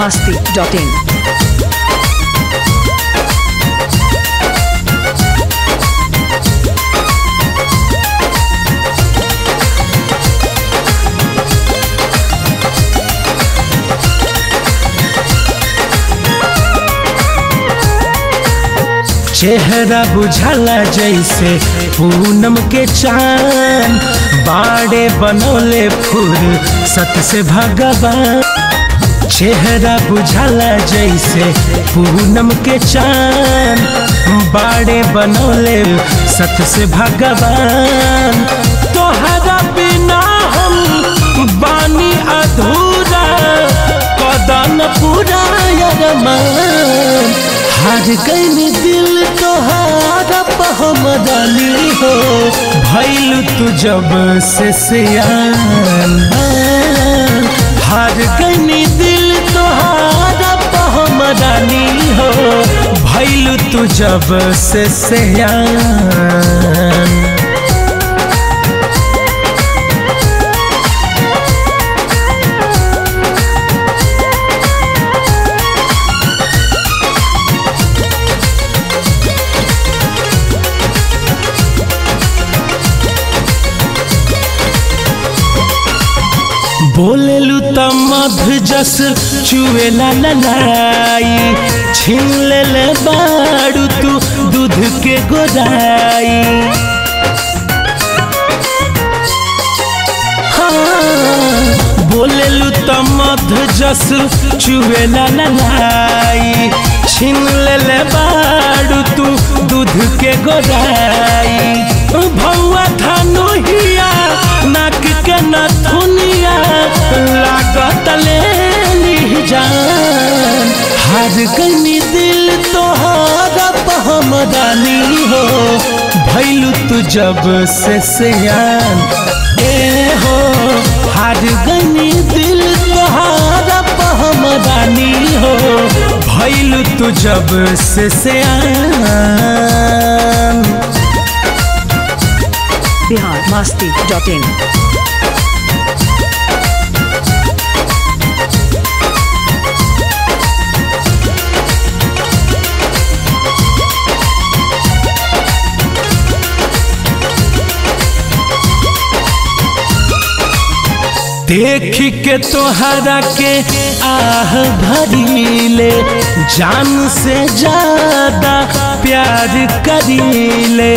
masti.in. चेहरा बुझाला जैसे पूनम के चांद बाड़े बनोले फूल सत से भगवान चेहरा बुझाला जैसे पूनम के चांद बाड़े बनोले सत से भगवान तोहरा बिना हम बानी अधूरा कदन पूरा यरमान हार गई दिल तोहारा पहमदानी हो भैल तू जब से सियान हार गई दिल तोहारा पहमदानी हो भैल तू जब से सियान बोलेलू त मध जस चुएला ललाई छीन ले बाड़ू तू दूध के गोदाई हाँ, बोलेलू त मध जस चुएला ललाई छीन ले बाड़ू तू दूध के गोदाई भौआ धनुहिया नाक के नथुनिया लागत ले ली जान हार गई दिल तोहारा पहमदानी हो भैलू तू जब से सियान ए हो हार गई दिल तोहारा पहमदानी हो भैलू तू जब से सियान Bihar masti.in. देख के तोहरा के आह भरीले जान से ज्यादा प्यार करीले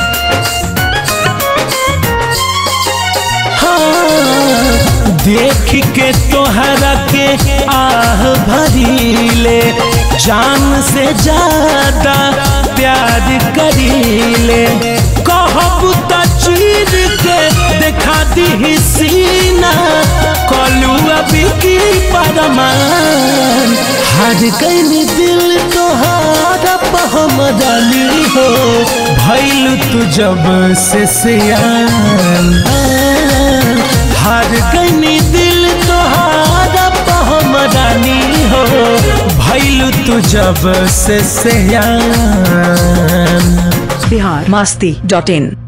हाँ, देख के तोहरा के आह भरीले जान से ज्यादा प्यार करीले कहब त चीर के देखा दी सीना कलू अभी की परमान हार गई दिल तोहारा पहमदानी हो भैल तू जब से सियान हार गई दिल तोहारा पहमदानी हो भैल तू जब से सियान Bihar masti.in.